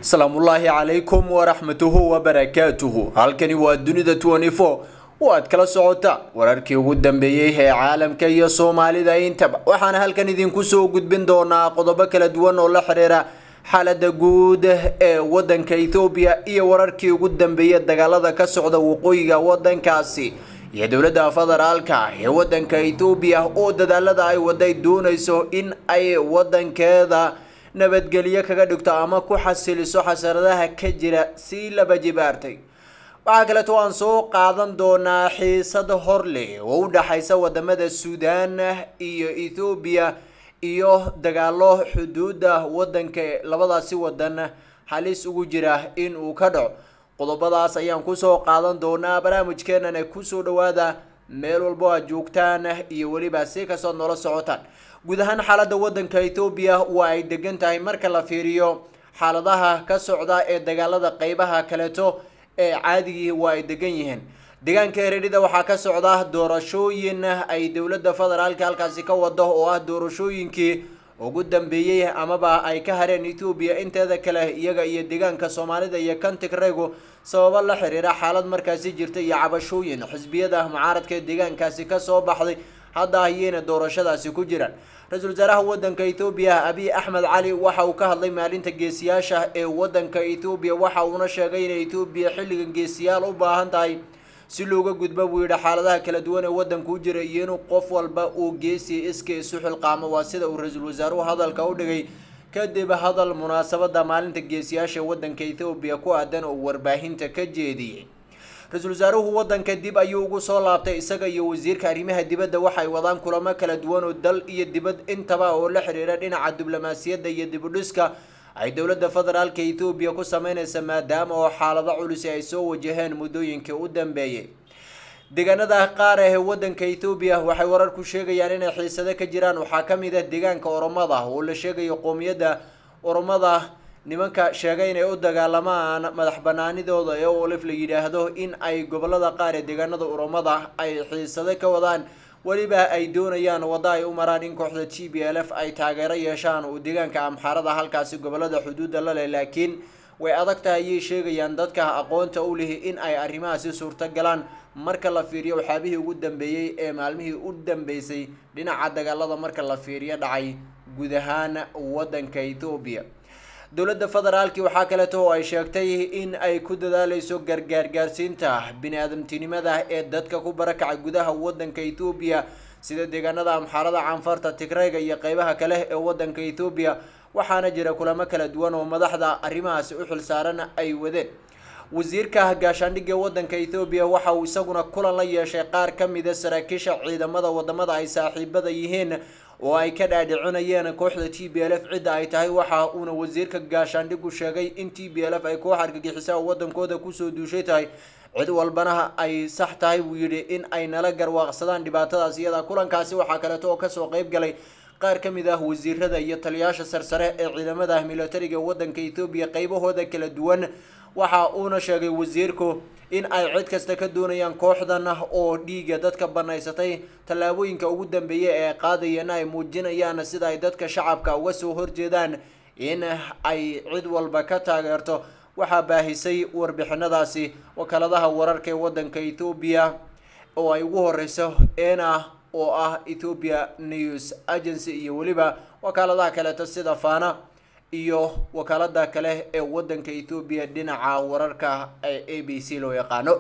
asalaamullaahi calaykum waraxmatuhu wabarakaatuhu halkani waa dunida oo aad kala socota wararkii ugu dambeeyey ee caalamka iyo soomaalida intaba waxaana halkan idinku soo gudbin doonaa qodobo kala duwan oo la xiriira xaalada guud ee wadanka ethoobiya iyo wararkii ugu dambeeyay dagaalada ka socda waqooyiga wadankaasi iyo dowladda federaalka ee wadanka ethoobiya oo dadaalada ay waday doonayso in ay wadankeeda nabadgelyo kaga dhigto ama ku xasiliso xasaradaha ka jira sii laba jibaartay waxaa kaleeto aan soo qaadan doonaa xiisad hor leh oo u dhaxaysa wadamada suudaan iyo ethoobiya iyo dagaalo xuduuda wadanka labadaasi wadan halis ugu jira in uu ka dhaco qodobadaas ayaan kusoo qaadan doonaa barnaamijkeenana kusoo dhawaada meel walbo aad joogtaan iyo weliba si kastood noola socotaan guud ahaan xaalada wadanka ethoobiya waa ay degan tahay marka la fiiriyo xaaladaha ka socda ee dagaalada qeybaha kaleeto ee caadigii waa ay degan yihiin deegaanka eredhida waxaa ka socda doorashooyin ay dowladda federaalka halkaasi ka wado oo ah doorashooyinkii ugu dambeeyey amaba ay ka hareen ethoobiya inteeda kale iyaga iyo deegaanka soomaalida iyo kantigrego sababo la xiriira xaalad markaasi jirta iyo cabashooyin xisbiyada mucaaradka ee deegaankaasi kasoo baxday hadda ayayna doorashadaasi ku jiraan ra-iisul wasaaraha wadanka ethoobiya abiy axmed cali waxa uu ka hadlay maalinta geesiyaasha ee wadanka ethoobiya waxa uuna sheegay inay ethoobiya xilligan geesiyaal u baahan tahay si looga gudbo buu yidhi xaaladaha kala duwan ee wadanka u jira iyo inuu qof walba uu geesi iska isu xilqaamo waa sida uu ra-iisul wasaaruhu hadalka u dhigay kadib hadal munaasabada maalinta geesiyaasha ee wadanka ethoobiya ku aadan oo warbaahinta ka jeediyey ra-iisul wasaaruhu wadanka dib ayuu ugu soo laabtay isaga iyo wasiirka arrimaha dibadda waxay wadaan kulamo kala duwan oo dal iyo dibad intaba oo la xiriira dhinaca diblomaasiyadda iyo dibudhiska ay dowladda federaalka ethoobiya ku sameyneysa maadaama oo xaalado culisi ay soo wajaheen muddooyinkii u dambeeyey deegaanada qaar ee wadanka ethoobiya waxay warar ku sheegayaan inay xiisado ka jiraan waxaa ka mid ah deegaanka oromada oo la sheegayo qoomiyadda oromada nimanka sheegay inay u dagaalamaan madax banaanidooda ee olif la yidhaahdo in ay gobolada qaar ee deegaanada oromada ay xiisado ka wadaan weliba ay doonayaan waddo ay u maraan in kooxda g b l f ay taageero yeeshaan uu deegaanka amxaarada halkaasi gobolada xuduudda la leh laakiin way adag tahay ayay sheegayaan dadka aqoonta u lihi in ay arrimahaasi suurto galaan marka la fiiriyo waxyaabihii ugu dambeeyey ee maalmihii u dambeysay dhinaca dagaalada marka la fiiriyo dhacay guud ahaan wadanka ethoobiya dowladda federaalki waxaa kaleeto oo ay sheegtay in ay ku dadaaleyso gargaar gaarsiinta bini-aadamtinimada ee dadka ku barakacay gudaha wadanka ethoobiya sida deegaanada amxaarada canfarta tigreyga iyo qeybaha kale ee wadanka ethoobiya waxaana jira kulamo kala duwan oo madaxda arrimahaasi u xilsaaran ay wadeen wasiirka gaashaandhigga wadanka ethoobiya waxa uu isaguna kulan la yeeshay qaar ka mida saraakiisha ciidamada wadamada ay saaxiibada yihiin oo ay ka dhaadhicinayeen kooxda t b l f cidda ay tahay waxa uuna wasiirka gaashaandhigu sheegay in t b l f ay koox argagixisa oo wadankooda kusoo duushay tahay cid walbana ay sax tahay buu yidhi in ay nala garwaaqsadaan dhibaatadaas iyada kulankaasi waxaa kaleeto oo kasoo qeyb galay qaar ka mid ah wasiirada iyo taliyaasha sarsare ee ciidamada militariga wadanka ethoobiya qeybahooda kala duwan waxa uuna sheegay wasiirku in ay cid kasta ka doonayaan kooxdan oo dhiiga dadka banaysatay tallaabooyinka ugu dambeeya ee qaadayana ay muujinayaan sida ay dadka shacabka uga soo horjeedaan in ay cid walba ka taageerto waxaa baahisay warbixinadaasi wakaaladaha wararka ee wadanka ethoobiya oo ay ugu horeyso ena oo ah ethoopiya news agency iyo weliba wakaaladaha kaleeto sida fana iyo wakaalada kale ee wadanka ethoobiya dhinaca wararka ee a b c loo yaqaano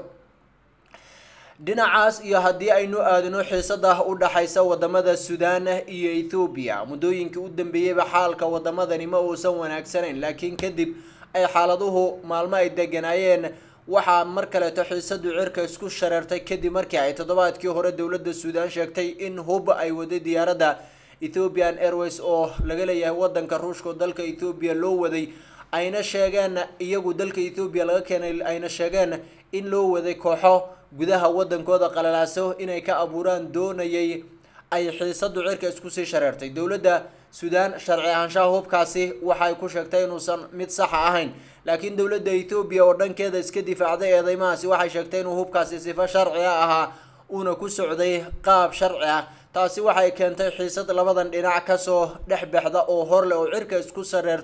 dhinacaas iyo haddii aynu aadino xiisada u dhaxaysa wadamada suudaan iyo ethoobiya muddooyinkii u dambeeyeyba xaalka wadamadani ma uusan wanaagsanayn laakiin kadib ay xaaladuhu maalmo ay deganaayeen waxaa mar kaleeto xiisadu cirka isku shareertay kadib markii ay toddobaadkii hore dowladda suudaan sheegtay in hub ay waday diyaaradda ethiopian airways oo laga leeyahay wadanka ruushka oo dalka ethoobiya loo waday ayna sheegeen iyagu dalka ethoobiya laga keenay ayna sheegeen in loo waday kooxo gudaha wadankooda qalalaaso inay ka abuuraan doonayay ay xiisadu cirka isku sii shareertay dowladda suudaan sharci ahaanshaha hubkaasi waxay ku sheegtay inuusan mid saxa ahayn laakiin dowladda ethoobiya oo dhankeeda iska difaacday eedeymahaasi waxay sheegtay inuu hubkaasi sifo sharciga ahaa uuna ku socday qaab sharci ah taasi waxay keentay xiisad labadan dhinac kasoo dhex baxda oo horleh oo cirka isku sareerta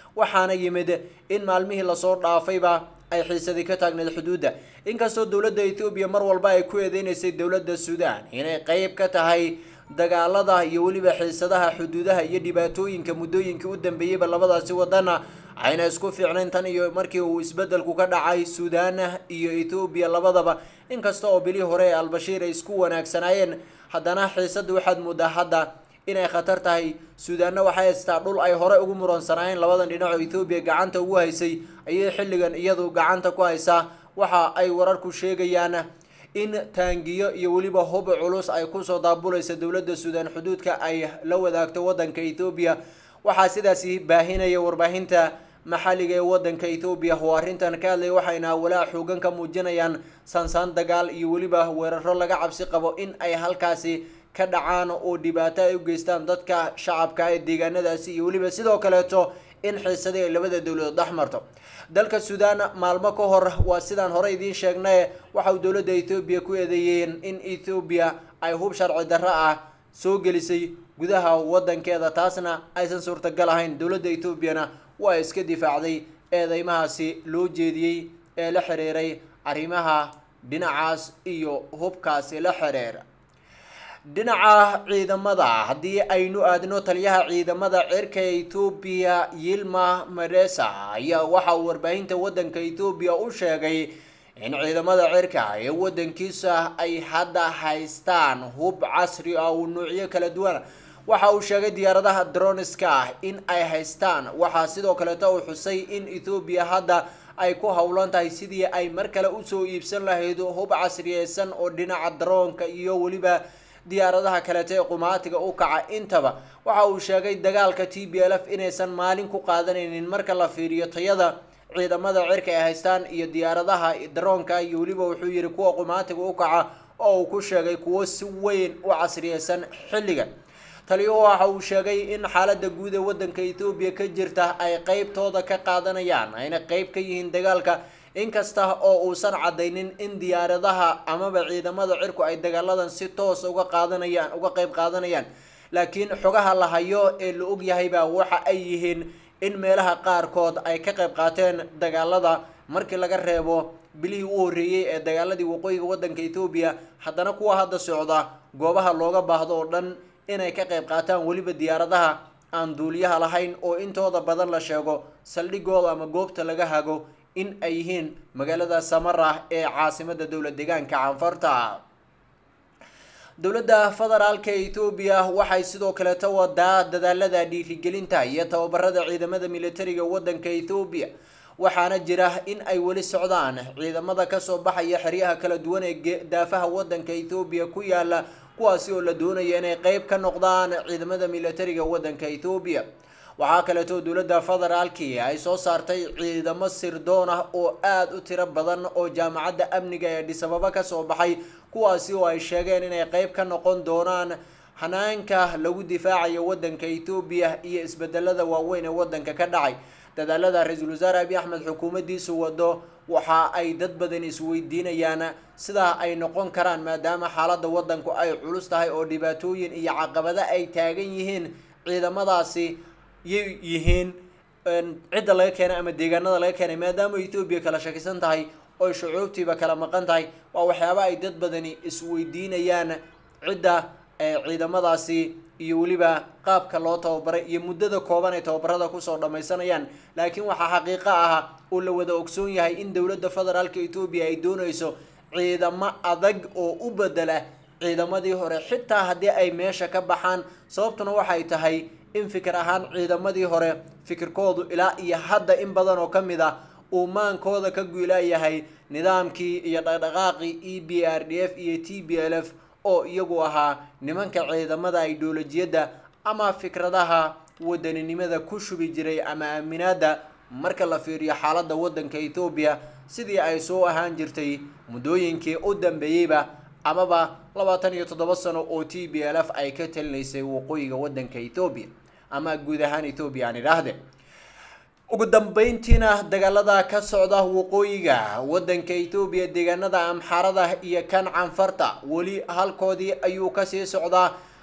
waxaana yimid in maalmihii lasoo dhaafayba ay xiisadii ka taagneed xuduudda inkastoo dowladda ethoobiya mar walba ay ku eedeynaysay dowladda suudaan inay qeyb ka tahay dagaalada iyo weliba xiisadaha xuduudaha iyo dhibaatooyinka muddooyinkii u dambeeyeyba labadaasi wadana ayna isku fiicnayn tan iyo markii uu isbedelku ka dhacay suudaan iyo ethoobiya labadaba inkasta oo bilii hore ee albashiir ay isku wanaagsanaayeen haddana xiisadda waxaad moodaa hadda inay khatar tahay suudaanna waxay haystaa dhul ay hore ugu muransanaayeen labadan dhinac oo ethoobiya gacanta ugu haysay ayay xilligan iyadu gacanta ku haysaa waxa ay wararku sheegayaan in taangiyo iyo weliba hub culus ay kusoo daabulaysa dowladda suudaan xuduudka ay la wadaagto wadanka ethoobiya waxaa sidaasi baahinaya warbaahinta maxalliga ee wadanka ethoobiya oo arrintan ka hadlaya waxayna walaa xoogan ka muujinayaan saansaan dagaal iyo weliba weeraro laga cabsi qabo in ay halkaasi ka dhacaan oo dhibaato ay u geystaan dadka shacabka ee deegaanadaasi iyo weliba sidoo kaleeto in xiisadii ay labada dowladood dhex marto dalka suudaan maalmo ka hor waa sidaan hore idiin sheegnaye waxa uu dowladda ethoobiya ku eedeeyeen in ethoobiya ay hub sharci darro ah soo gelisay gudaha wadankeeda taasna aysan suurtagal ahayn dowladda etoobiyana waa iska difaacday eedeymahaasi loo jeediyey ee la xiriiray arrimaha dhinacaas iyo hubkaasi la xiriira dhinaca ciidamada haddii aynu aadno taliyaha ciidamada cirka ethoobiya yilma maresa ayaa waxa uu warbaahinta wadanka ethoobiya u sheegay in ciidamada cirka ee wadankiisa ay hadda haystaan hub casri ah oo nuucyo kala duwan waxa uu sheegay diyaaradaha droniska in ay haystaan waxaa sidoo kaleeto uu xusay in ethoobiya hadda ay ku howlan tahay sidii ay mar kale usoo iibsan lahayd hub casriyeysan oo dhinaca daroonka iyo weliba diyaaradaha kaleeto ee qumaatiga u kaca intaba waxa uu sheegay dagaalka t b l f inaysan maalin ku qaadanaynin marka la fiiriyo tayada ciidamada cirka ay haystaan iyo diyaaradaha daroonka iyo weliba wuxuu yihi kuwa qumaatiga u kaca oo uu ku sheegay kuwo si weyn u casriyeysan xilligan taliyuhu waxa uu sheegay in xaalada guud ee wadanka ethoobiya ka jirta ay qeybtooda ka qaadanayaan ayna qeyb ka yihiin dagaalka inkasta oo uusan cadaynin in diyaaradaha amaba ciidamada cirku ay dagaaladan si toos uga qaadanayaan uga qeyb qaadanayaan laakiin xogaha la hayo ee la ogyahayba waxa ay yihiin in meelaha qaarkood ay ka qeyb qaateen dagaalada markii laga reebo bilihii u horreeyey ee dagaaladii waqooyiga wadanka ethoobiya haddana kuwa hadda socda goobaha looga baahdo oo dhan inay ka qeyb qaataan weliba diyaaradaha aan duuliyaha lahayn oo intooda badan la sheego saldhigooda ama goobta laga hago in ay yihiin magaalada samarah ee caasimada dowlad deegaanka canfarta dowladda federaalka ethoobiya waxay sidoo kaleeta wadaa dadaalada dhiirigelinta iyo tababarada ciidamada militariga wadanka ethoobiya waxaana jira in ay weli socdaan ciidamada kasoo baxaya xeryaha kala duwan ee daafaha wadanka ethoobiya ku yaala kuwaasi oo la doonaya inay qeyb ka noqdaan ciidamada militariga wadanka ethoobiya waxaa kaleeto dowladda federaalkii ay soo saartay ciidamo sirdoon ah oo aada u tiro badan oo jaamacadda amniga ee dhisababa kasoo baxay kuwaasi oo ay sheegeen inay qeyb ka noqon doonaan hanaanka lagu difaacayo wadanka ethoobiya iyo isbedelada waaweyn ee wadanka ka dhacay dadaalada ra-iisul wasaare abiy axmed xukuumaddiisu wado waxa ay dad badan isweydiinayaan sidaa ay noqon karaan maadaama xaaladda wadanku ay culus tahay oo dhibaatooyin iyo caqabado ay taagan yihiin ciidamadaasi yay yihiin cidda laga keenay ama deegaanada laga keenay maadaama ethoobiya kala shakisan tahay oy shucuubtiiba kala maqan tahay waa waxyaaba ay dad badani isweydiinayaan cidda ciidamadaasi iyo weliba qaabka loo tababaray iyo muddada kooban ay tababarada kusoo dhammaysanayaan laakiin waxaa xaqiiqo ah oo la wada ogsoon yahay in dowladda federaalka etoobiya ay doonayso ciidamo adag oo u bedela ciidamadii hore xitaa haddii ay meesha ka baxaan sababtuna waxay tahay in fikir ahaan ciidamadii hore fikirkoodu ilaa iyo hadda in badan oo ka mid ah uu maankooda ka guulaayahay nidaamkii iyo dhaqdhaqaaqii e b r d f iyo t b l f oo iyagu ahaa nimanka ciidamada ideolojiyadda ama fikradaha wadaninimada ku shubi jiray ama aaminaada marka la fiiriyo xaaladda wadanka ethoobiya sidii ay soo ahaan jirtay muddooyinkii u dambeeyeyba amaba labaatan iyo toddoba sano oo t b l f ay ka talinaysay waqooyiga wadanka ethoobiya ama guud ahaan ethoobiya aan idhaahde ugu dambeyntiina dagaalada ka socda waqooyiga wadanka ethoobiya deegaanada amxaarada iyo kan canfarta weli halkoodii ayuu kasii socdaa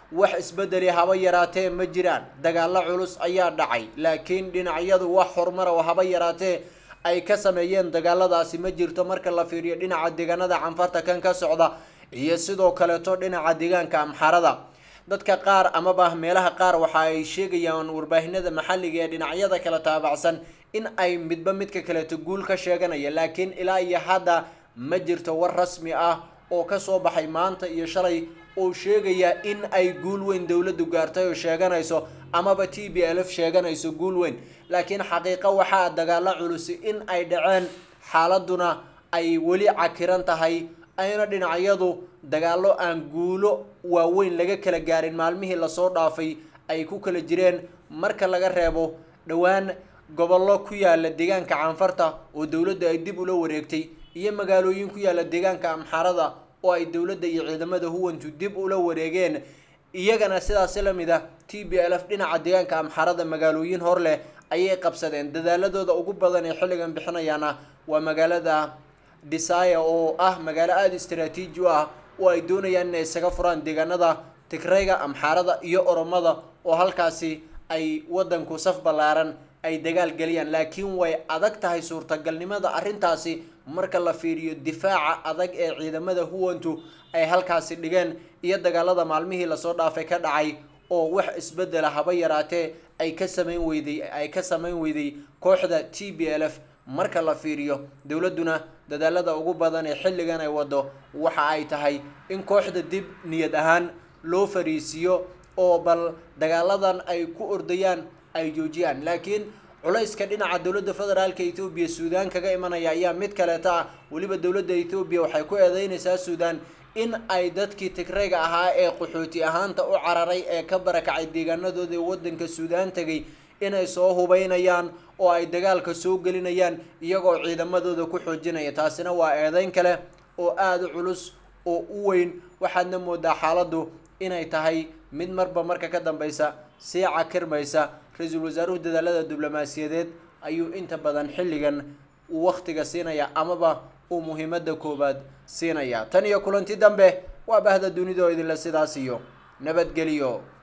wax isbedeli haba yaraatee ma jiraan dagaalo culus ayaa dhacay laakiin dhinacyadu wax horumar oo haba yaraatee ay ka sameeyeen dagaaladaasi ma jirto marka la fiiriyo dhinaca deegaanada canfarta kan ka socda iyo sidoo kaleeto dhinaca deegaanka amxarada dadka qaar amaba meelaha qaar waxa ay sheegayaan warbaahinada maxalliga ee dhinacyada kala taabacsan in ay midba midka kaleeto guul ka sheeganaya laakiin ilaa iyo hadda ma jirto war rasmi ah oo kasoo baxay maanta iyo shalay oo sheegaya in ay guul weyn dowladdu gaartay oo sheeganayso amaba t b l f sheeganayso guul weyn laakiin xaqiiqo waxaa dagaalo culusi in ay dhaceen xaaladuna ay weli cakiran tahay ayna dhinacyadu dagaalo aan guulo waaweyn laga kala gaarin maalmihii lasoo dhaafay ay ku kala jireen marka laga reebo dhowaan gobollo ku yaala deegaanka canfarta oo dowladda ay dib ula wareegtay iyo magaalooyin ku yaala deegaanka amxarada oo ay dowladda iyo ciidamada huwantu dib ula wareegeen iyagana sidaasi lamid ah t b l f dhinaca deegaanka amxarada magaalooyin hor leh ayay qabsadeen dadaaladooda ugu badan ee xilligan bixinayaana waa magaalada desaya oo ah magaalo aada istaraatiiji u ah oo ay doonayaan inay isaga furaan deegaanada tigrayga amxaarada iyo oromada oo halkaasi ay wadanku saf ballaaran ay dagaal geliyaan laakiin way adag tahay suurtagalnimada arrintaasi marka la fiiriyo difaaca adag ee ciidamada huwantu ay halkaasi dhigeen iyo dagaalada maalmihii lasoo dhaafay ka dhacay oo wax isbedela haba yaraatee ay ka samayn weyday ay ka samayn weyday kooxda t b l f marka la fiiriyo dowladduna dadaalada ugu badan ee xilligan ay wado waxa ay tahay in kooxda dib niyad ahaan loo fariisiiyo oo bal dagaaladan ay ku ordayaan ay joojiyaan laakiin culayska dhinaca dowladda federaalka ethoobiya suudaan kaga imanaya ayaa mid kaleeta ah weliba dowladda ethoobiya waxay ku eedeynaysaa suudaan in ay dadkii tigrayga ahaa ee qaxooti ahaanta u cararay ee ka barakacay deegaanadooda ee wadanka suudaan tegay inay soo hubeynayaan oo ay dagaalka soo gelinayaan iyagoo ciidamadooda ku xoojinaya taasina waa eedeyn kale oo aada u culus oo u weyn waxaadna moodaa xaaladdu inay tahay mid marba marka ka dambeysa sii cakirmaysa ra-iisul wasaaruhu dadaalada diblomaasiyadeed ayuu inta badan xilligan uu wakhtiga siinaya amaba uu muhiimada koowaad siinaya tan iyo kulanti dambe waa bahda dunida oo idinle sidaas iyo nabadgeliyo